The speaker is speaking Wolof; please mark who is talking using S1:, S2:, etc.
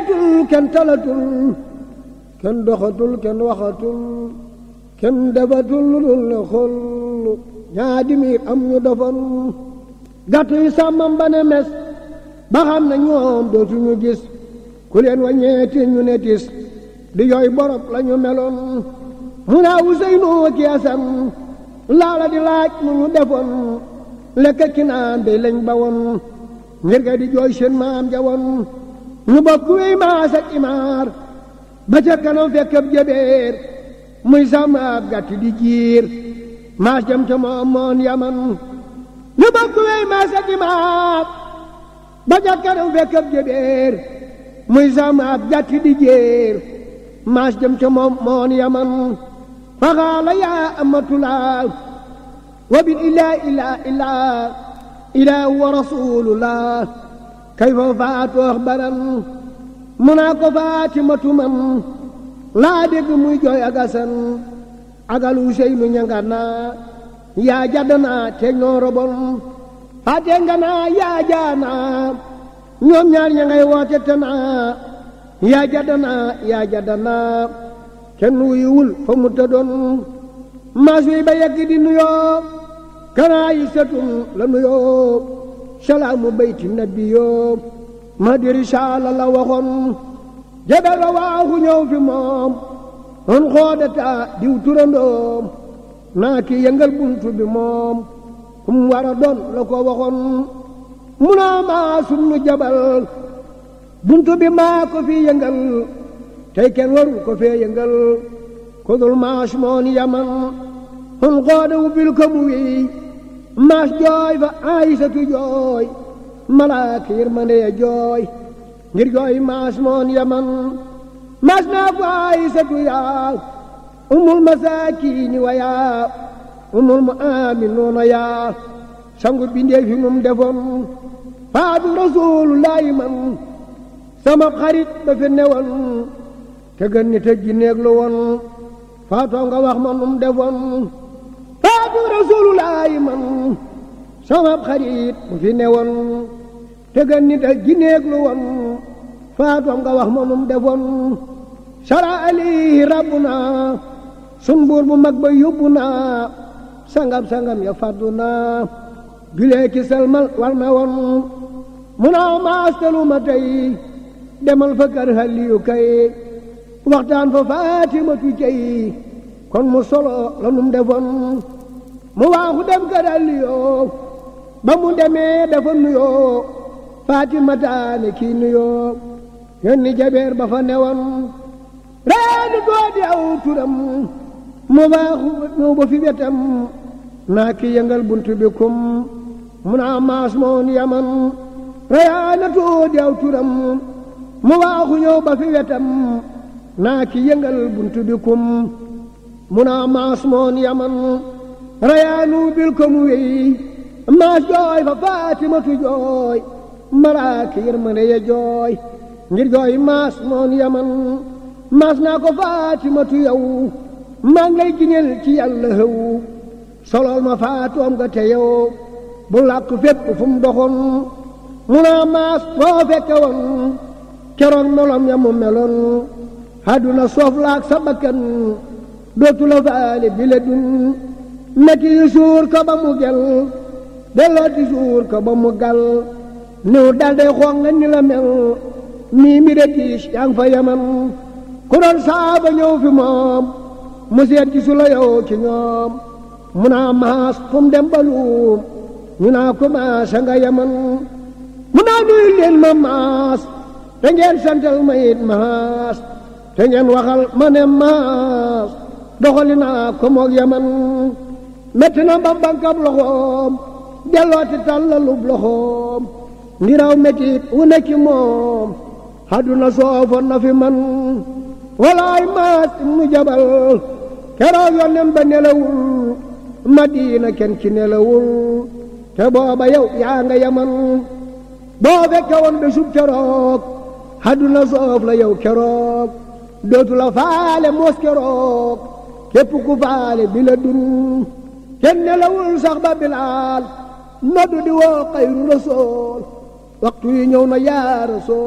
S1: deetul kenn talatul kenn doxatul kenn waxatul kenn defatul lu dul ne xol ñaadi miir am ñu dofon gàtt yi sàmmam ba ne mes ba xam ne ñoom dootuñu gis ku leen wàññeeti ñu ne tis di yooy borop la ñu meloon mu naa Useynu ki Asan laala di laaj mu ñu defoon lekk ki naan day lañ ba woon ngir ga di jooy seen maam ja woon ñu bokk wéy maas ak imaar ba ca kanam fekk ab jëbeer muy sàmm ab gàtt di jiir maas jëm ca moom moon yaman ñu bokk wéy maas ak imaar ba ca kanam fekk ab jëbeer muy sàmm ab gàtt di jiir maas jëm ca moom moon yaman faxaala yaa amatulaa wa bil ilaa ilaa ilaa ilaa wa rasulullah kayfa faatu axbaran mu naa ko faatimatu man laa dégg muy jooy agasan agal Useynu ñanga naa yaa jadd naa te ñoo robon faate nga naa yaa jaa naa ñoom ñaar ña ngay woote te naa yaa jadd naa yaa jadd naa kenn wuyuwul fa mu tëddoon maas wi ba yegg di nuyoo kanaa yi setun la nuyoo salaamu bayti nabi yoo ma diri saala la waxoon jabel ba waaxu ñëw fi moom on xoodata diw turandoom naa ki yëngal buntu bi moom kum war a doon la ko waxoon mu naa maa sunu jabal buntu bi maa ko fi yëngal tey kenn warul ko fee yëngal ko dul maas moon yaman on xooda ubbil ko mu wiy maas jooy fa aysatu jooy malaaka yërmande ya jooy ngir jooy maas moon yaman maas naa ko aysatu yaa umul masaakiini wa yaa umul mu aaminuuna yaa sangu bindee fi num defoon faatu rasuulullaahi man sama xarit ba fi newoon te gën ni te jinneeg lu woon faatoo nga wax ma num defoon faatu rasuulullaahi man sama xarit bu fi newoon te gën ni te jinneeg lu woon faatoo nga wax ma num defoon sara ali rabbuna sun buur bu mag ba yóbbu naa sangam sangam ya faddu naa julee ki salmal war na woon mu naa maastalu ma tey demal fa kër Aliyu kay waxtaan fa Faatimatu cey kon mu solo la num defoon mu waaxu dem kër Aliyu ba mu demee dafa nuyoo Faatimataane kii nuyoo yónni jabeer ba fa newoon reeni doo di aw turam mu waaxu ñëw ba fi wetam naa ki yëngal buntu bi kum mu naa maas moon yaman reyaana too di aw turam mu waaxu ñëw ba fi wetam naa ki yëngal buntu bi kum mu naa maas moon yaman reyaanu bil ko mu wéy maas jooy fa faatimatu jooy malaaka yërmande ya jooy ngir jooy maas moon yaman maas naa ko faatimatu yow maa ngi lay giñel ci yàlla xëw solol ma faatoom nga te yow bu làkk fépp fu mu doxoon mu naa maas foo fekke woon keroog melom ya mu meloon àdduna soof laak sa bakkan dootu la faale bi la dun metti yu suur ko ba mu gel delloo ti suur ko ba mu gal niw dal day xoog nga ni la mel mii mi de tiis yaa ngi fa yaman ku doon saaba ñëw fi moom mu seet ci su la yow ci ñoom mu naa maas fu mu dem baluum ñu naa ko maasa nga yaman mu naa nuyu leen ma maas te ngeen santal ma it maas te ngeen waxal ma ne maas doxali naa ko moog yaman metti na ba bankab loxoom dellooti tallalub loxoom ndiraw mettit wu nekk moom àdduna soofoon na fi man walaay maas ibnu jabal keroog yonnen ba nelawul madina kenn ci nelawul te booba yow yaa nga yaman boo fekke woon be sub keroog àdduna soof la yow keroog dootu la faale moos keroog képp ku faale bi la dun kenn nelawul sax ba bilaal noddu di woo xayru rasool waxtu yi ñëw na yaa rasool